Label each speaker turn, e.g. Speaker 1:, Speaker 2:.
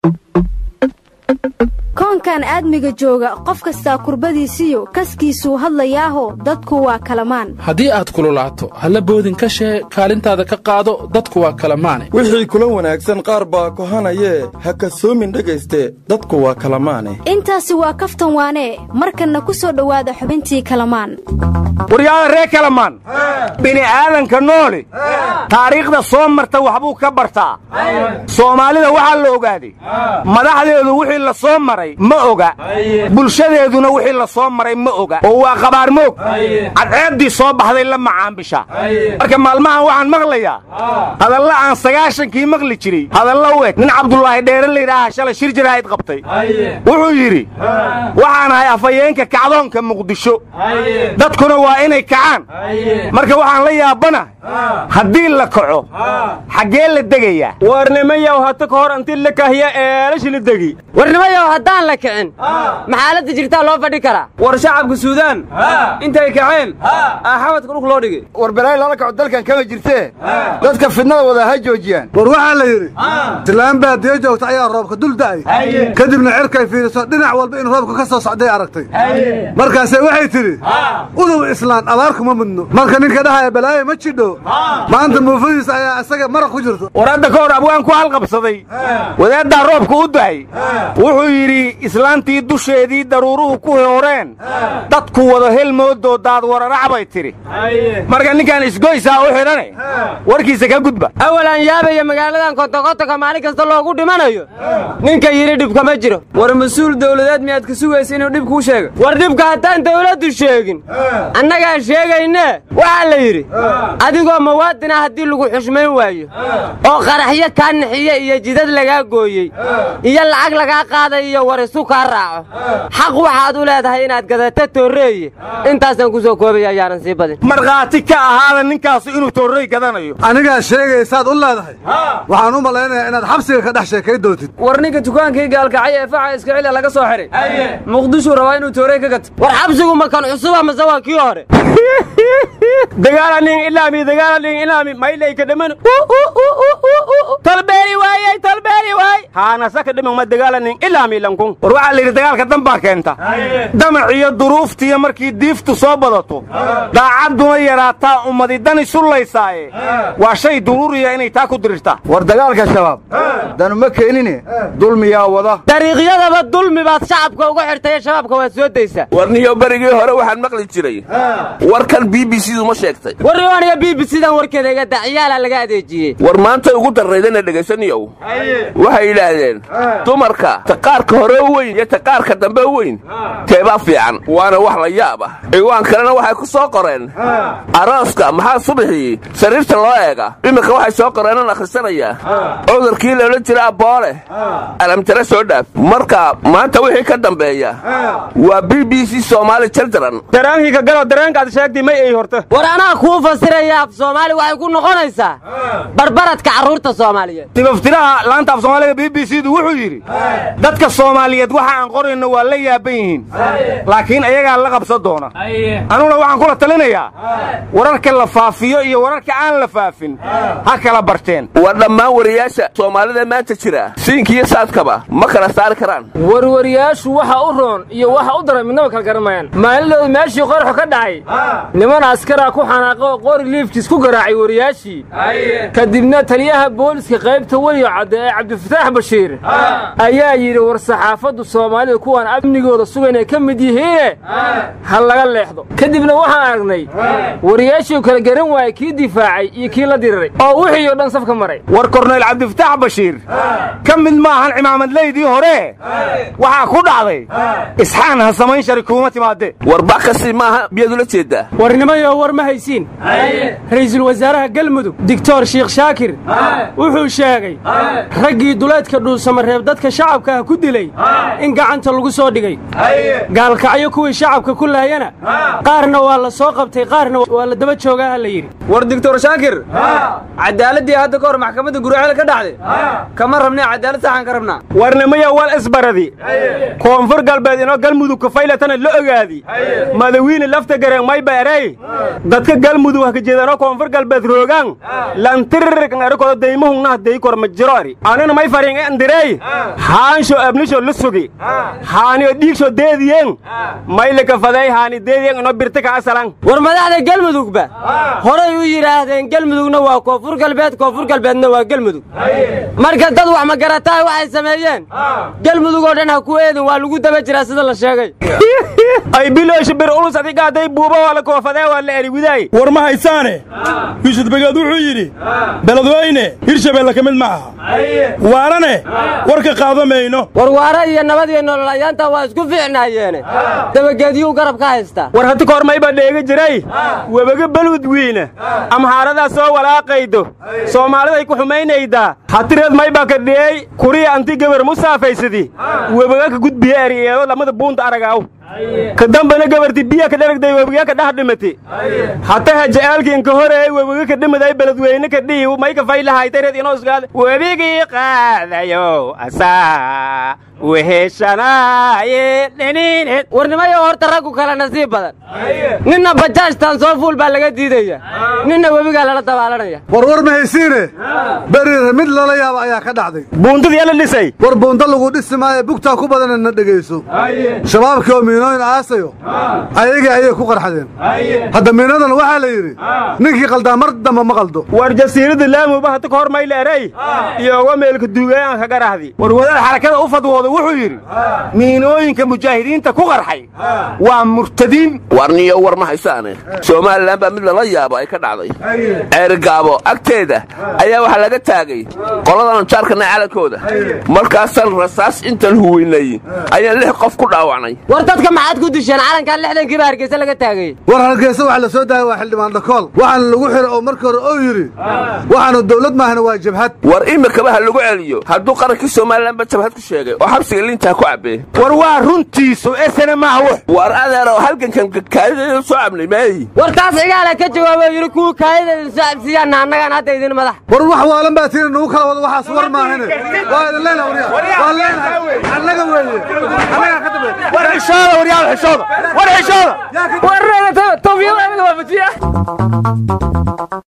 Speaker 1: koonkan aadmiga jooga qof kastaa kurbadiisiyo kaskiisuu hadlayaaho dadku waa kalamaan
Speaker 2: haddii aad kululaato halla boodin ka shee kaalintaada ka qaado dadku waa kalamaane
Speaker 3: wixii kula wanaagsan qaar baa kohanayee ha kasoomin dhegayste dadku waa kalamaane
Speaker 1: intaasi waa kaftan waanee markanna ku soo dhowaada xubintii kalamaan
Speaker 4: waryaada ree kalamaan bini'aadanka nooli taariikhda soo marta waxbuu ka bartaa soomaalida waxaa la ogaaday madaxdeedu wixii la soo maray ma oga bulshadeeduna wixii la soo maray ma oga oo waa qabaarmoog cadceeddii soo baxday la macaambisha marka maalmahan waxaan maqlayaa hadalla aan sagaashankii maqli jiray hadalla u eg nin cabdulaahi dheere layidhaaha shalay shir jaraa'id qabtay wuxuu yidhi waxaan ahay afhayeenka kacdoonka muqdisho dadkuna waa inay kacaan marka waxaan la yaabana haddii la kaco xaggee la degayaa
Speaker 5: warnimayow hata ka hor intii la kahiya eelashi la degi
Speaker 6: warnimayow haddaan la kicin maxaaladda jirtaa loo fadhi karaa
Speaker 5: war shacabka suudaan intay kaceen aaxamadka dhulk loo dhigay
Speaker 7: war balaay lala kaco dalkan kama jirtee dadka fidnada wada ha joojiyaan
Speaker 8: war waxaa la yidhi islaan baadiyo joogta ayaa roobka dul da'ay kadibna cirkay fiiriso dhinac walba in roobka ka soo socday aragtay markaase waxay tidhi udub islaan abaar kuma mudno marka ninka dhahaya balaaye ma jidho maanta muufadiisa ayaa isaga maraq ku jirto
Speaker 4: war hadda ka hor abwaan ku halqabsaday wadaaddaa roobka u da'ay wuxuu yidhi islaantii dusheedii daruuruhu ku horeen dadku wada helmoodoo daad wararac bay tidhi marka ninkaan isgoysaa u xidhane warkiisa ka gudba
Speaker 6: awalaan yaabaya magaaladan kontokontonka maalin kasta loogu dhimanayo ninka yidhi dhibka ma jiro
Speaker 5: war mas-uul dawladeed miyaad ka sugaysa inuu dhib kuu sheego
Speaker 6: war dhibka haddaan dawladdu sheegin annagaan sheegaynee waxaa la yidhi adigoo muwaadina haddii lagu xushmayn waayo oo qaraxyo kaa nixiye iyo jidad lagaa gooyey iyo lacag lagaa qaaday iyo warisu kaa raaco xaq waxaad u leedahay inaad gadato toorreeye intaasaan ku soo koobaya ayaanan sii badin
Speaker 4: markhaati ka ahaada ninkaasu inuu toorrey gadanayo
Speaker 8: anigaa sheegaysaad u leedahay waxaan u malaynayaa inaad xabsiga ka dhex sheekay doontid
Speaker 5: war ninka dukaankii gaalkacay ee faxa iska cila laga soo xidhay muqdishuu rabaa inuu toorey ka gato
Speaker 6: war xabsigu ma kan cusuba mase waa kii hore
Speaker 4: dagaalanin ilaami dagaalanin ilaami maylay ka dhaman talbeeri waayey talbeeri waay haanasa ka dhaman ma dagaalanin ilaami lankun war waxaa la yidhi dagaalka dan baa keenta damac iyo duruuftiiyo markii diiftu soo badato daacadduna yaraataa ummadi dani sullaysaaye waa shay duruuriya inay taa ku dirirtaa
Speaker 7: war dagaalka shabaab danu ma keenine dulmiyaa wada
Speaker 6: dariiqyadaba dulmi baad shacabka uga xirtaye shabaabka waad soo daysaa
Speaker 9: warniyo berigii hore waxaan maqli jiray warkan b b c du ma sheegtay
Speaker 6: warniyo b b c dan warkeeda iga daciyaala laga adeejiyey
Speaker 9: war maantay ugu darraydana dhegaysaniyow waxay yidhaahdeen dumarka taqaarka hore u weyn iyo taqaarka dambe u weyn teebaa fiican waana wax la yaab ah ciwaan kalena waxay ku soo qoreen arooska maxaa subaxii sariirta loo eega iminka waxay soo qoreenan akhrisanayaa cudurkii loola jira abboole alamtare soo dhaaf marka maanta wixii ka dambeeya waa b b c soomaali children
Speaker 5: daraankii ka galo dareenkaad sheegtay may ay horta
Speaker 6: war anaa kuu fasiraya af soomaali waxay ku noqonaysaa barbaradka carruurta soomaaliyeed
Speaker 4: dibaftiraha laanta af soomaaliga b b c du wuxuu yidhi dadka soomaaliyeed waxa aan qorayno waa la yaaban yihiin laakiin ayagaa la qabsan doona anuguna waxaan kula talinayaa wararka la faafiyo iyo wararka aan la faafin ha kala barteen
Speaker 9: waa dhammaan wariyaasha soomaalida maanta jira siinkiiyo saadkaba ma kala saari karaan
Speaker 5: warwariyaashu waxa u roon iyo waxa u daran midnaba kala garamayaan maalidooda meeshii qorxu ka dhacay niman askaraa ku xanaaqo oo qori liifkiis ku garaacay wariyaashii kadibna taliyaha booliska qaybta weliyo cadde ee cabdifataax bashiir ayaa yidhi war saxaafaddu soomaalida kuwaan amnigooda sugan ay ka mid yihiine ha laga leexdo kadibna waxaan aragnay wariyaashii kala garan waayey kii difaacay iyo kii la diriray oo wixii oo dhan safka maray
Speaker 4: war korneyl cabdifataax bashiir ka mid maahan cimaamadleydii hore waxaa ku dhacday isxaan ha samayn shari kuuma timaadee
Speaker 9: war bakasi maaha miyaad ula jeeddaa
Speaker 5: warnimayo war ma haysiin ra'iisul wasaaraha galmudug doctor sheikh shaakir wuxuu sheegay raggii duleedka dhuusamareeb dadka shacabka ah ku dilay
Speaker 10: in gacanta lagu soo dhigay gaalkacyo kuwii shacabka ku laayana qaarna waa la soo qabtay qaarna waa la daba joogaa ha la yidhi
Speaker 5: war doctor shaakir cadaaladii hadda ka hor maxkamadda gurceel ka dhacday kama rabnay cadaalad saxan ka rabnaa
Speaker 4: warnimaya wal isbaradi koonfur galbeed inoo galmudug kafaylatana la ogaadi madawiine lafta gareen may baarey dadka galmudug haka jeedanoo koonfur galbeed roogaan lantirirkan erikodo daymahungnah day kor ma jiro ari anina may farin andirey haansho abnisho la sugi haaniyo dhiigsho deediyeen mayle kafadey haani deediyeen inoo birti ka asalan
Speaker 6: war madaxda galmudugba horay u yidhaahdeen galmudugna waa koonfur galbeed koonfur galbeedna waa galmudug marka dad wax ma garataa waxay sameeyeen galmudug oo dhan ha ku eedin waa lagu daba jiraa sida la sheegay
Speaker 4: ay bilooshi bir ulus adiga hadday buuba waa la koofadee waa la eriwidaay
Speaker 11: war ma haysaane yuusuf begeed wuxuu yidhi beledweyne hirshabeelle ka mid ma aha waarane warka qaado mayno
Speaker 6: war waare iyo nabad iyo nolol ayaanta waa isku fiicnaayeene dabageedyuu garab ka haystaa
Speaker 4: war hati kahor mayba dheega jiray webaga baludwiina amhaaradaa soo walaaqaydo soomaaliday ku xumaynaydaa hatireed mayba ka dhiyey kuriya anti gabar musaafaysadi webaga ka gudbiye eriyeedo lamada buunta aragaaw ka dambana gabarti biya ka dheragday webiga ka dhex dhimati hataha ja'aalkii inka horeey webiga ka dhimaday beledweyne ka dhihi may ka faylahaytareed inoo isgaada webigii qaadayo asaa weheshanaaye dhiniined
Speaker 6: warnimayo horta raggu kale nasiib badan ninna bajaajtan soo fuul baa laga diidaya ninna webigaa lala dabaalanaya
Speaker 8: warwar ma haysiine beriire mid lala yaaba ayaa ka dhacday
Speaker 4: buuntadii la dhisay
Speaker 8: war buunta lagu dhisi maayo bugtaa ku badan na dhegayso shabaabkii oo miinooyin aasayo ayagii ayay ku qarxadeen hadda miinadan waxaa la yidhi ninkii qaldaa mar damba ma qaldo
Speaker 4: war jasiirada laamuba hata ka hor mayla erey iyooga meelka duugayan ka garahdi war wadaad xarakada u fadwooda wuxuu yidhi miinooyinka mujaahidiinta ku qarxay waa murtadiin
Speaker 9: warniyo war ma haysaane somalilan baa mid lala yaabo ay ka dhacday ceerigaabo agteeda ayaa waxaa laga taagay qoladan jaarkana calankooda markaasaan rasaas intaan huweynay ayaan lix qof ku dhaawacnay
Speaker 6: war dadka maxaad ku disheen calankan lixdankiiba hargeysa laga taagay
Speaker 8: war hargeysa waxa la soo daayay waa xildhibaan dhakool waxaana lagu xiray oo markii hore oo yidhi waxaanu dawlad maahana waa jabhad
Speaker 9: war imikaba ha lagu celiyo hadduu qarankii somalilanba jabhad ku sheegay oo xabsiga liintaa ku cabbee
Speaker 4: war waa runtiisu esana maaha wux
Speaker 9: war adeero halgankan kaadida soo cabnay maayi
Speaker 6: war taas cigaala ka jawaabo yidhi kuwa kaayida idin soo cabsiyaanna annagaan hadda idin madax
Speaker 8: war wax waalan baa tiina nagu kala wado waxaas war maahane waa idin leenaha waryaa waa leenahay annaga weeye annagaa ka dambeeya
Speaker 4: war xishooda waryaal xishooda war xishooda
Speaker 5: war tawfiiq aniga waa fatiya